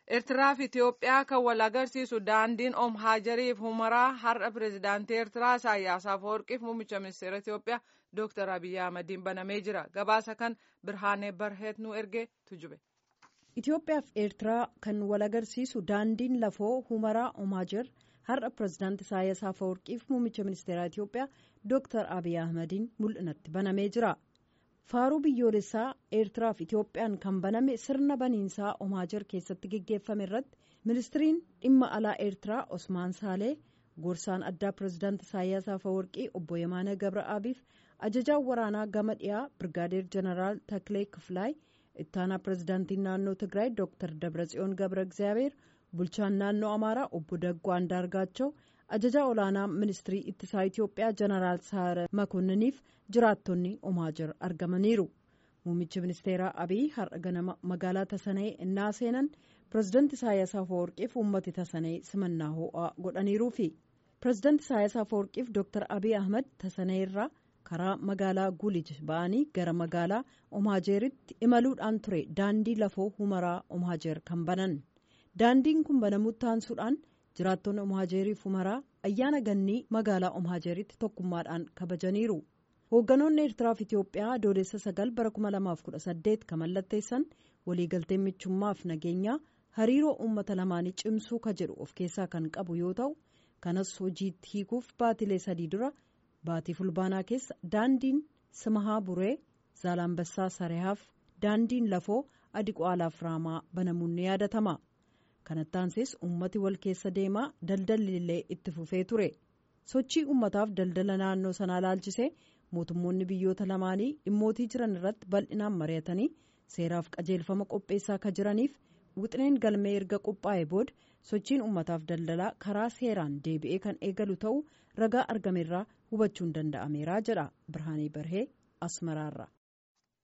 Eertiraa fi Itoophiyaa kan wal agarsiisu daandiin Om Haajariif Humaraa har'a pireezidaantii Eertiraa Isaayyaas Afeworqiif muummicha ministeera Itoophiyaa Dooktar Abiyyi Ahmadiin banamee jira. Gabaasa kan Birhaanee Barheet nu ergee tujube. Itoophiyaa fi Eertiraa kan wal agarsiisu daandiin lafoo Humaraa Om Haajar har'a pireezidaantii Isaayyaas Afeworqiif muummicha ministeera Itoophiyaa Dooktar Abiyyi Ahmadiin mul'inatti banamee jira. faaruu biyyoolessaa eertiraa fi itoophiyaan kan baname sirna baniinsaa omaajar keessatti geggeeffame irratti ministiriin dhimma alaa eertiraa osmaan saalee gorsaan addaa pireezidaantii isaayyaas afeworqii obbo yemaana gabra'aabiif ajajaan waraanaa gama dhiyaa birgaadeer jeneraal taklee kifilaay ittaanaa pireezidaantiin naannoo tigraay dooktar dabratsiyoon gabra egzaabeer bulchaan naannoo amaaraa obbo daggoo andaargaachoo ajajaa olaanaa ministirii ittisaa itiyoophiyaa jeneraal saara makoonniniif jiraattonni omaajar argamaniiru muummichi ministeeraa abiy har'a ganama magaalaa tasanee innaa seenan pireezidaantii isaayyaas afeworqiif uummati tasanee simannaa ho'aa godhaniiruufi pireezidaantii isaayyaas afeworqiif dooktar abiy ahmad tasanee irraa karaa magaalaa gulij ba'anii gara magaalaa omaajeeritti imaluudhaan ture daandii lafoo humaraa omaajeer kan banan daandiin kun banamutti aansuudhaan jiraattonni omaajeeriif humaraa ayyaana gannii magaalaa omaajeeritti tokkummaadhaan kabajaniiru hoogganoonni eertiraa fi itiyoophiyaa adoolessa sagal bara 2018 kan mallatteessan waliigalteen michummaaf nageenyaa hariiroo uummata lamaanii cimsuu ka jedhu of keessaa kan qabu yoo ta'u kanas hojiitti hiikuuf baatilee sadii dura baatii fulbaanaa keessa daandiin simahaa buree zaalambassaa sarehaaf daandiin lafoo adiqwaalaaf raamaa banamuun ni yaadatama. kanattaansees ummati wal keessa deemaa daldalli illee itti fufee ture sochii ummataaf daldala naannoo sanaa laalchisee mootummoonni biyyoota lamaanii dhimmootii jiran irratti bal'inaan mari'atanii seeraaf qajeelfama qopheessaa ka jiraniif wixineen galmee erga qophaa'e booda sochiin ummataaf daldalaa karaa seeraan deebi'ee kan eegalu ta'uu ragaa argameerraa hubachuun danda'ameera jedha birhaanii barhee asmaraarra.